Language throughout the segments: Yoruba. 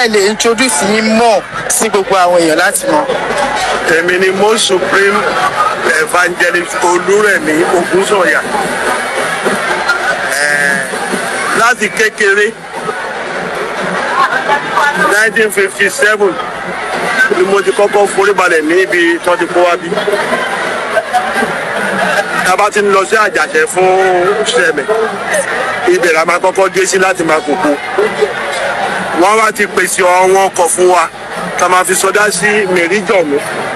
ẹ lè introduce yín mọ̀ sí gbogbo àwọn èèyàn láti mọ̀. èmi ni most supreme evangelist olúrẹ̀mí ògúnsọ̀yà Eh, láti kékeré 1957 ni mo ti kọ́kọ́ foríbalẹ̀ níbi tó ti kó wá bí tá a bá ti ń lọ sí àjàṣẹ fún sẹ̀mẹ̀ ibẹ̀ la máa kọ́kọ́ dé sí láti máa kókó wọ́n wá ti pèsè ọ̀wọ́n ọkọ̀ fún wa tá a máa fi sọdá sí mẹ́ríjọ̀mù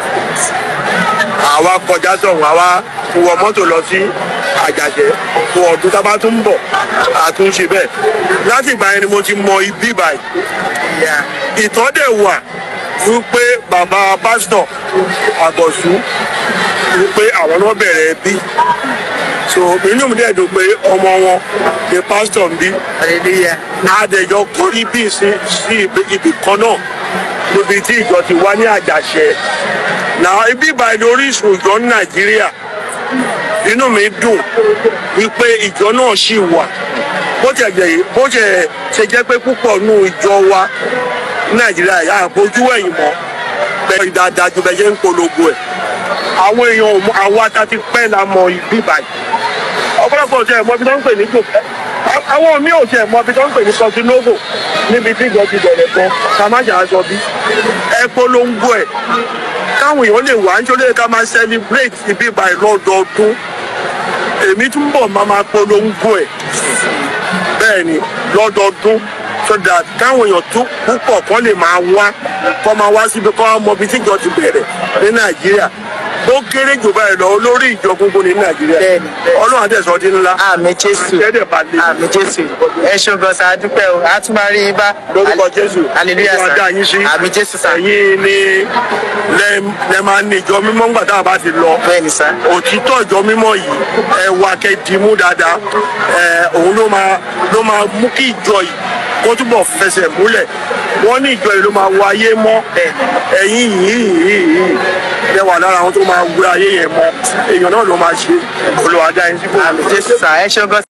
àwa kọjá sọ̀hún àwa wọ mọ́tò lọ sí àjàṣẹ́ fún ọdún tá a bá tún ń bọ̀ àtúnṣe bẹ́ẹ̀ láti ìgbà yẹn ni mo ti mọ ibi báyìí ìtọ́ dẹ̀ wà wípé bàbá pásítọ̀ àbọ̀sú wípé àwọn náà bẹ̀rẹ̀ bí so inú mi dẹ̀ dùn pé ọmọ wọn ni pásítọ̀ ń bí hallelujah. àdẹ̀jọ kórí bí sí sí ibi- ibì kan náà níbi tí ìjọ ti wá ní àjàṣẹ náà ibi ìbàdàn orísun ìjọ ní nàìjíríà inú mi dùn wípé ìjọ náà ṣì wà bó tiẹ̀ jẹ́ bó tiẹ̀ ṣe jẹ́ pé púpọ̀ nù ìjọ wa ní nàìjíríà yà á bójú ẹ̀yìn mọ́ bẹ́ẹ̀ dáadáa ju bẹ́ẹ̀ ṣe ń polongo ẹ̀ àwọn èèyàn ò mọ àwọn ata ti pẹ́ la mọ ibi ìbàdàn ọ̀pọ̀lọpọ̀ ọ̀sẹ̀ ẹ̀mọ́ bí wọ́n ń pè ní gòkè àwọn míì ò ṣe ẹ̀mọ́ bí wọ́n ń pè ní kọtinovo níbi tí ìjọ ti bẹ̀rẹ̀ gan ká má ṣàá sọ bí ẹ polongo ẹ̀ káwọn èèyàn lè wá nítorí ká máa celebrate ibi ìbàdàn lọ́dọọdún èmi tún bọ̀ máa máa polongo ẹ̀ bẹ́ẹ̀ ni lọ́dọọdún so that káwọn èèyàn tún púpọ̀ kọ́ lè máa wá kọ́ máa wá síbi kọ́ mọ ibi tí ìjọ ti bẹ̀rẹ̀ ní nàìjíríà bó kéré jù báyìí lọ olórí ìjọ gbogbo ní nàìjíríà Bẹ́ẹ̀ni, bẹ́ẹ̀ni. ọlọ́run àtẹ̀sọ́ dín ńlá àmì jésù Àṣẹ́dẹ̀ bá lé. àmì jésù ẹ ṣeun gan sa dúpẹ́ o a tún máa rí yín bá. lórúkọ jésù hallelujah Olúwa dá yín sí sir àmì jésù sir ẹ̀yin ni lẹ lẹ máa ní ìjọ mímọ́ ńgbà tá a bá ti lọ bẹ́ẹ̀ni sir òtítọ́ ìjọ mímọ́ yìí ẹ wà kẹ́ dìímú dáadáa ẹ òun ló máa ló máa mú kí ìjọ yìí kó túbọ̀ fẹsẹ̀ múlẹ̀ wọ́n ní ìjọ yìí ló máa wọ ayé mọ́ ẹ̀yin yìí yìí yìí ẹ wà lára àwọn tó máa wọ ayé yẹn mọ́ èèyàn náà ló máa ṣe olùwàdá yín síbò. àmì jésù sir ẹ ṣeun gan